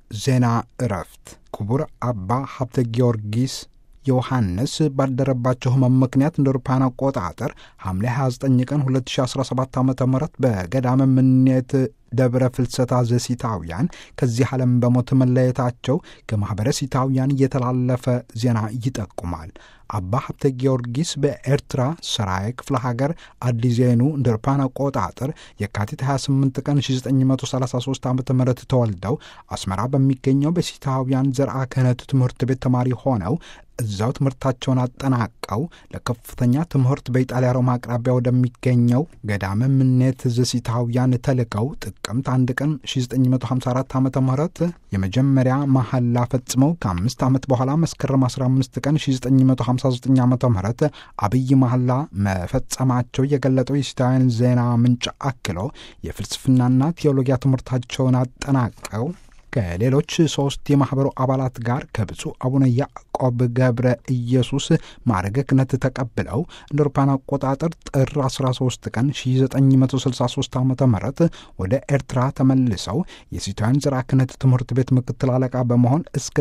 ዜና እረፍት ክቡር አባ ሀብተ ጊዮርጊስ ዮሐንስ ባደረባቸው ህመም ምክንያት እንደ አውሮፓውያን አቆጣጠር ሐምሌ 29 ቀን 2017 ዓ ም በገዳመ ምኔት ደብረ ፍልሰታ ዘሲታውያን ከዚህ ዓለም በሞት መለየታቸው ከማኅበረ ሲታውያን እየተላለፈ ዜና ይጠቁማል። አባ ሀብተ ጊዮርጊስ በኤርትራ ሰራይ ክፍለ ሀገር አዲዜኑ እንደ አውሮፓውያን አቆጣጠር የካቲት 28 ቀን 1933 ዓ ም ተወልደው አስመራ በሚገኘው በሲታውያን ዘርአ ክህነት ትምህርት ቤት ተማሪ ሆነው እዛው ትምህርታቸውን አጠናቀው ለከፍተኛ ትምህርት በኢጣሊያ ሮማ አቅራቢያ ወደሚገኘው ገዳመ ምኔት ዘሲታውያን ተልከው ጥቅምት አንድ ቀን 1954 ዓ ም የመጀመሪያ መሐላ ፈጽመው ከአምስት ዓመት በኋላ መስከረም 15 ቀን 1959 ዓ ም አብይ መሐላ መፈጸማቸው የገለጠው የሲታውያን ዜና ምንጭ አክሎ የፍልስፍናና ቴዎሎጊያ ትምህርታቸውን አጠናቀው ከሌሎች ሶስት የማኅበሩ አባላት ጋር ከብፁዕ አቡነ ያዕቆብ ገብረ ኢየሱስ ማዕረገ ክህነት ተቀብለው እንደ አውሮፓውያን አቆጣጠር ጥር 13 ቀን 1963 ዓ ም ወደ ኤርትራ ተመልሰው የሲታውያን ዘርዓ ክህነት ትምህርት ቤት ምክትል አለቃ በመሆን እስከ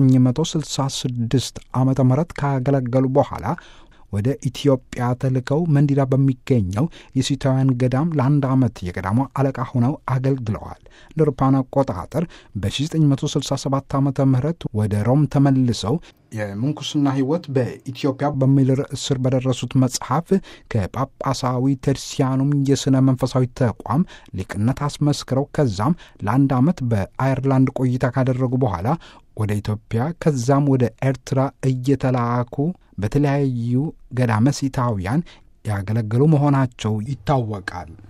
1966 ዓ ም ካገለገሉ በኋላ ወደ ኢትዮጵያ ተልከው መንዲዳ በሚገኘው የሲታውያን ገዳም ለአንድ ዓመት የገዳሙ አለቃ ሆነው አገልግለዋል። እንደ አውሮፓውያን አቆጣጠር በ1967 ዓ ም ወደ ሮም ተመልሰው የምንኩስና ሕይወት በኢትዮጵያ በሚል ርዕስ ስር በደረሱት መጽሐፍ ከጳጳሳዊ ተርሲያኑም የሥነ መንፈሳዊ ተቋም ሊቅነት አስመስክረው ከዛም ለአንድ ዓመት በአየርላንድ ቆይታ ካደረጉ በኋላ ወደ ኢትዮጵያ ከዛም ወደ ኤርትራ እየተላኩ በተለያዩ ገዳመ ሲታውያን ያገለገሉ መሆናቸው ይታወቃል።